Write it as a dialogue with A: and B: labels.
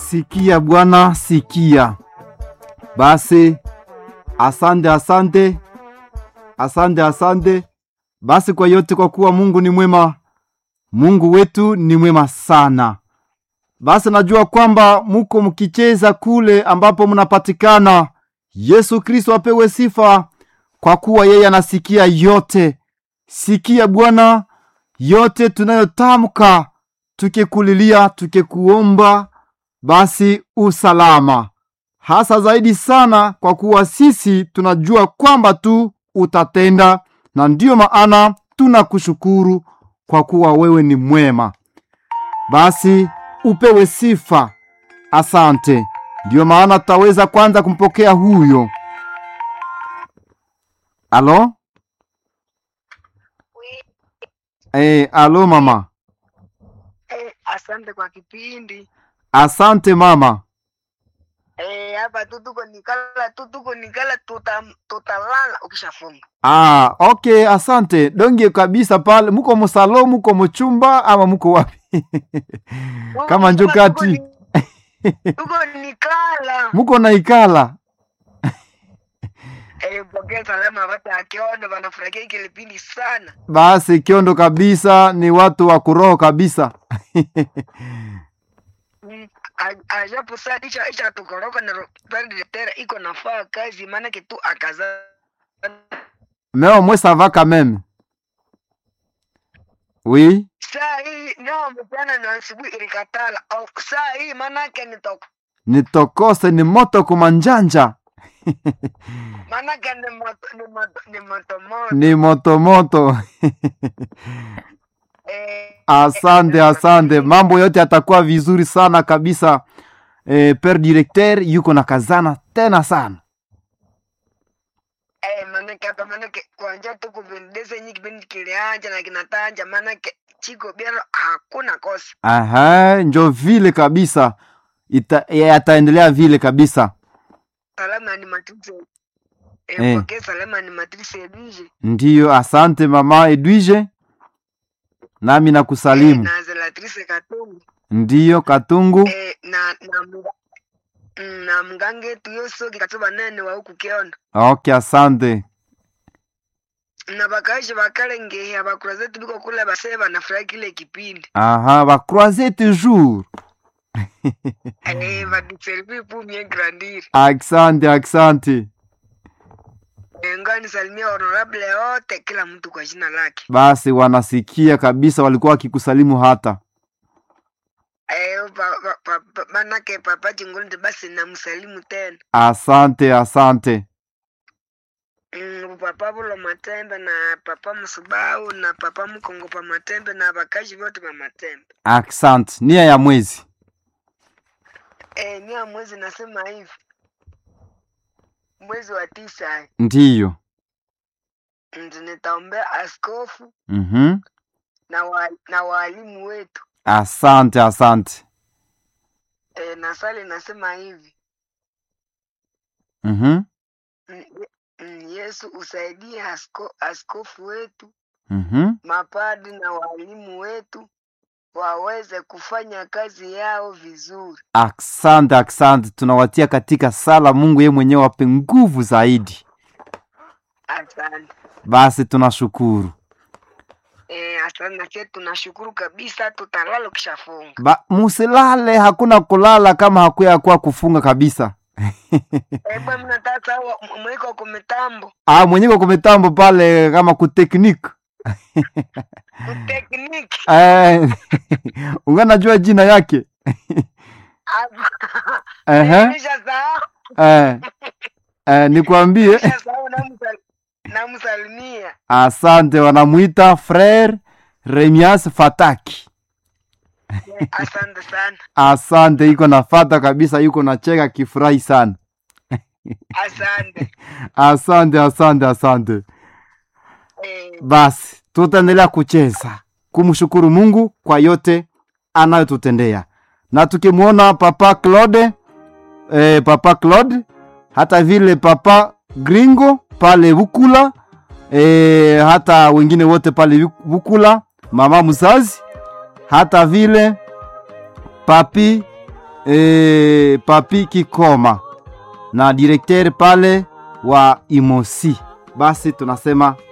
A: Sikia Bwana, sikia. Basi asante, asante, asante, asante basi kwa yote, kwa kuwa Mungu ni mwema. Mungu wetu ni mwema sana. Basi najua kwamba muko mkicheza kule ambapo mnapatikana. Yesu Kristo apewe sifa, kwa kuwa yeye anasikia yote. Sikia Bwana yote tunayotamka, tukikulilia, tukikuomba, basi usalama hasa zaidi sana, kwa kuwa sisi tunajua kwamba tu utatenda, na ndiyo maana tunakushukuru kwa kuwa wewe ni mwema. Basi upewe sifa, asante. Ndiyo maana tutaweza kwanza kumpokea huyo. Alo, eh, alo mama.
B: Eh, asante kwa kipindi
A: Asante mama.
B: eh, hapa tu tuko nikala tu tuko nikala tuta, tutalala ukishafunga
A: Ah, okay, asante. Donge kabisa pale. Muko musalo, muko muchumba ama muko wapi? Kama njo
B: Tuko- tuko
A: kati.
B: ni- tuko nikala
A: Muko na ikala.
B: eh, pokea salama watu akiona wanafurahia hiki kipindi sana
A: Basi kiondo kabisa ni watu wa kuroho kabisa.
B: Mm, a- ajapo saa isha isha tukoroka na tera iko nafaa kazi maana kitu akaza
A: Mais moi ça va quand même. Oui.
B: saa hii nao mchana na asubuhi ilikatala au saa hii maanake nitoka
A: Nitokose ni moto kumanjanja.
B: maanake ni moto ni moto ni moto moto
A: Ni moto moto.
B: eh,
A: Asante, asante. Mambo yote yatakuwa vizuri sana kabisa. Eh, per directeur yuko na kazana tena sana.
B: Eh, manake hapa manake kuanzia tu kupendeza yenye kipindi kilianja na kinatanja manake chiko biaro hakuna kosa
A: Aha, njo vile kabisa. Ita, yataendelea vile kabisa.
B: salama ni matrice eh,
A: Eh.
B: pokea salama ni matrice eduje
A: Ndiyo, asante mama Edwige, nami nakusalimu.
B: na zelatrice katungu
A: Ndiyo, Katungu.
B: eh, na na mga, mm, na mgange tu yosoki katuba nene wa huku kiondo
A: Okay, asante.
B: na bakaishi bakalenge abakura zetu biko kula basee banafurahi kile kipindi
A: Aha, va croiser toujours.
B: eh, badiservi pumie grandiri
A: Asante, asante.
B: eh, ngani salimia honorable yote kila mtu kwa jina lake
A: Basi wanasikia kabisa, walikuwa wakikusalimu hata.
B: Eh, pa, pa, pa, pa, manake papa Chingolde basi namsalimu tena
A: Asante, asante.
B: mm, papa Bulo Matembe na papa Msubau na papa Mkongo pa Matembe na bakaji wote pa Matembe.
A: Asante. Nia ya mwezi.
B: Eh, mia mwezi nasema hivi mwezi wa tisa eh,
A: Ndiyo.
B: ndio nitaombea askofu
A: Mhm.
B: na wa, na walimu wetu
A: Asante, asante.
B: eh, na sali nasema hivi
A: Mhm.
B: mm, ye- mm, Yesu usaidie asko, askofu wetu
A: Mhm.
B: mapadi na walimu wetu waweze kufanya kazi yao vizuri.
A: Asante, asante. Tunawatia katika sala, Mungu yeye mwenyewe wape nguvu zaidi.
B: Asante.
A: Basi tunashukuru.
B: Eh, asante na sisi tunashukuru kabisa, tutalala ukishafunga.
A: Ba, musilale, hakuna kulala kama hakuya kuwa kufunga kabisa.
B: Eh, bwana mnataka sawa mwiko kwa mitambo,
A: Ah, mwenyewe kwa mitambo pale kama kuteknik.
B: kutekniki.
A: Eh, unganajua jina yake. Ehe.
B: Nimeshasahau,
A: Eh, eh, nikwambie
B: nimeshasahau namsal- namsalimia.
A: asante, wanamuita frere Remias Fataki.
B: Eh, Asante sana.
A: Asante, iko nafata kabisa, yuko nacheka kifurahi sana.
B: Asante.
A: Asante, asante, asante.
B: Eh,
A: Basi tutaendelea kucheza kumshukuru Mungu kwa yote anayotutendea, na tukimwona Papa Claude eh, Papa Claude hata vile Papa Gringo pale Bukula eh, hata wengine wote pale Bukula, mama mzazi, hata vile papi e, Papi Kikoma na direkteri pale wa Imosi. Basi tunasema